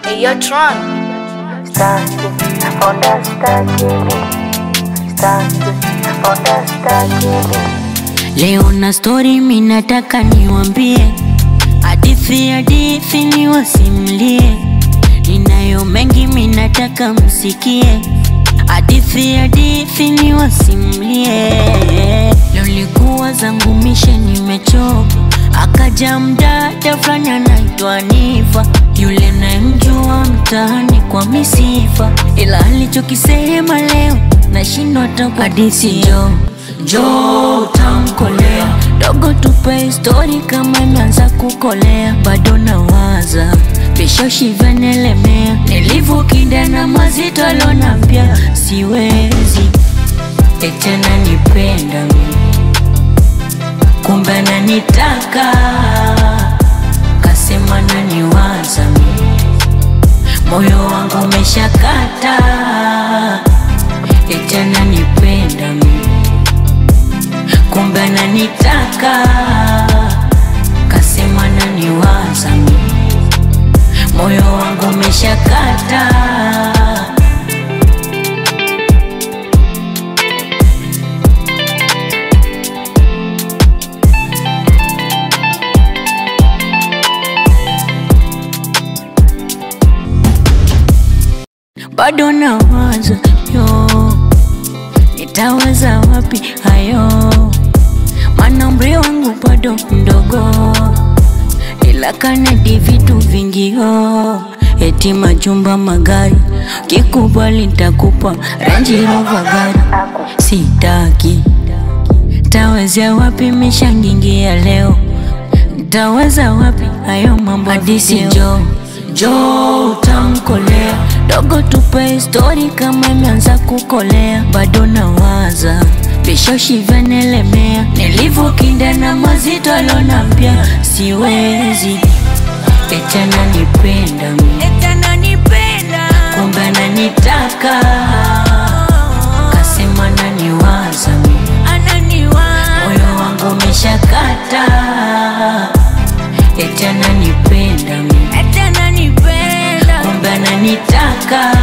Hey, yo, Tron. Staki, onda staki mi Staki, onda staki mi Leo na story minataka niwambie, hadithi hadithi niwasimlie, ninayo mengi minataka msikie, hadithi hadithi niwasimlie. Leo likuwa zangu mishe nimechoka, akaja mdada fulani anaitwa Nifa, yule nayemjua mtaani kwa misifa, ila alichokisema leo nashindwa hata hadithi jo jo utamkolea dogo, tupe histori kama imeanza kukolea, bado nawaza vishoshi vyanelemea, nilivyokinda na mazito alonambia siwezi etena nipenda mimi kumbe ananitaka kasema naniwaza mimi moyo wangu umeshakata eti ananipenda mimi kumbe ananitaka kasema naniwaza mimi moyo wangu umeshakata bado nawaza yo nitaweza wapi hayo maana umri wangu bado mdogo ila kanadi vitu vingi yo eti majumba magari kikubali ntakupa Range Rover gari sitaki tawezea wapi mishangingia leo Taweza wapi hayo mambo hadisi jo jo utamkolea dogo, tupe histori kama imeanza kukolea, bado nawaza vishoshi vyanelemea, nilivyokinda na mazito alonambia siwezi eti ananipenda mimi kumbe ananitaka kasema naniwaza mimi moyo wangu umeshakata eti ananipenda mimi kumbe ananitaka